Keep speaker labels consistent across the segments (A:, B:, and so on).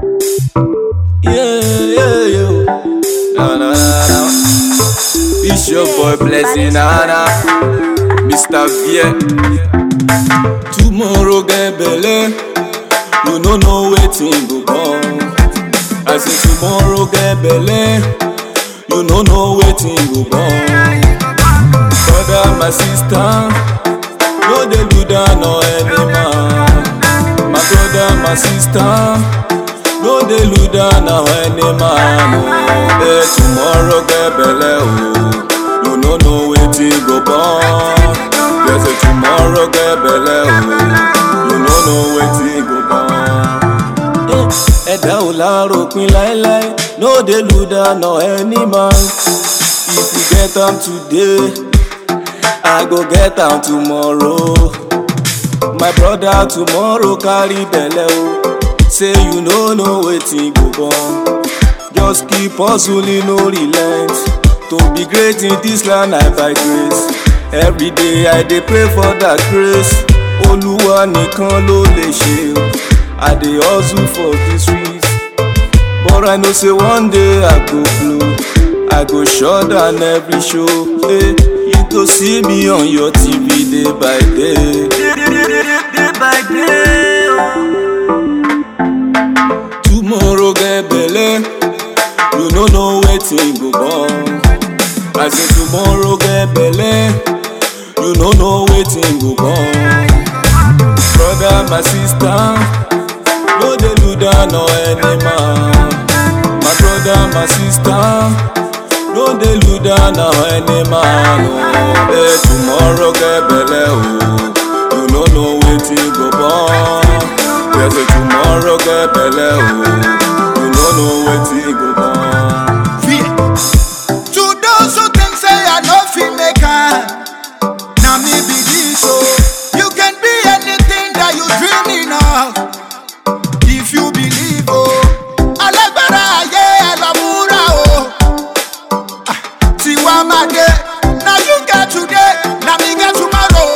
A: Yeah, yeah, yeah. Na, na, na, na. It's your boy Blessing Nana, Mr. V. Tomorrow get belle, you no know wetin go come. I say tomorrow get belle, you no know wetin go come. Brother, my sister, no dey do down on any man. My brother, my sister. no dey look down on any man o hey, tomorrow get belle o you no know wetin go born dey say tomorrow get belle o you no know wetin go born. ẹ̀dá ò láròpin láéláé no dey look down on any man if you get am today i go get am tomorrow my brother tomorrow carry belle o. say you no know wetin go come just keep hustling no relent to be great in this land i by grace every day i dey pray for that grace olúwa nìkan ló lè ṣe o i dey hustle for the streets but i know say one day i go blow i go shut down every show hey, you go see me on your tv day by day. day by day oh. tomorrow get belle you no know wetin go come i say tomorrow get belle you no know wetin go come brother my sister no dey look down on any man my brother my sister no dey look down on any man o oh. hey, tomorrow get belle o oh. you no know wetin go come. Yes, say tomorrow get belle o. You no know wetin go come.
B: Fear. To those who think say I no fit make am, na me be this o. You can be anything that you dreaming of, if you believe o. Alágbára ayé ẹ lọ múra o. Ah, Tiwa máa dé, na you get today, na me get tomorrow.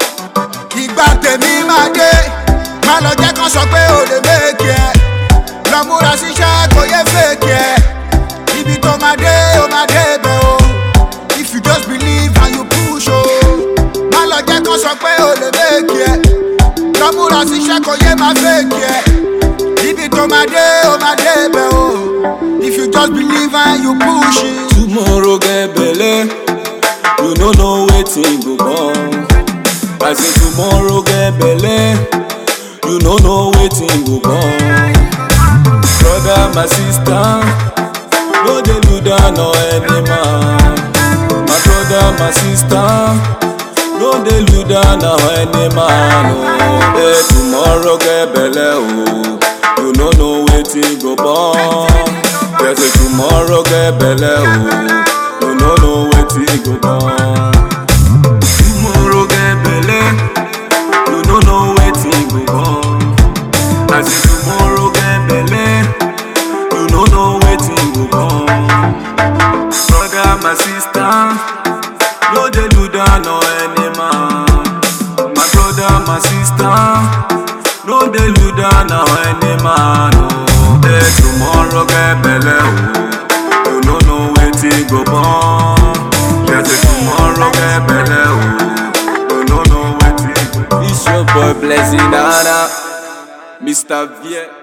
B: Ìgbà tèmi máa dé, má lọ jẹ́ kán sọ pé o lè méjì ẹ̀. Lọ múra síṣẹ́ kò yẹ fèkì ẹ̀. Ibi tó máa dé, ó máa dé bẹ̀ o. If you just believe and you push o. Má lọ jẹ́ kán sọ pé o lè méjì ẹ̀. Lọ múra síṣẹ́ kò yẹ máa fèkì ẹ̀. Ibi tó máa dé, ó máa dé bẹ̀ o. If you just believe and you push it.
A: Tomorrow get belle, you no know wetin go come. I say tomorrow get belle, you no know wetin go come. Brother, my sister, no dey look down on any man. My brother, my sister, no dey look down on any man. Oh, hey, tomorrow get belle, oh, you no know wetin go born. Yes, say tomorrow get belle, oh, you no know wetin go born. Tomorrow get belle, you no know wetin go come. I say tomorrow get belle, you no know wetin go come. Brother, my sister, no dey look down on any man. My brother, my sister, no dey look down on any man. Oh, hey, tomorrow get belle, oh, you no know wetin go come. Yes, say tomorrow get belle, oh, you no know wetin go come. It's your boy Blessing Nana, Mr. V.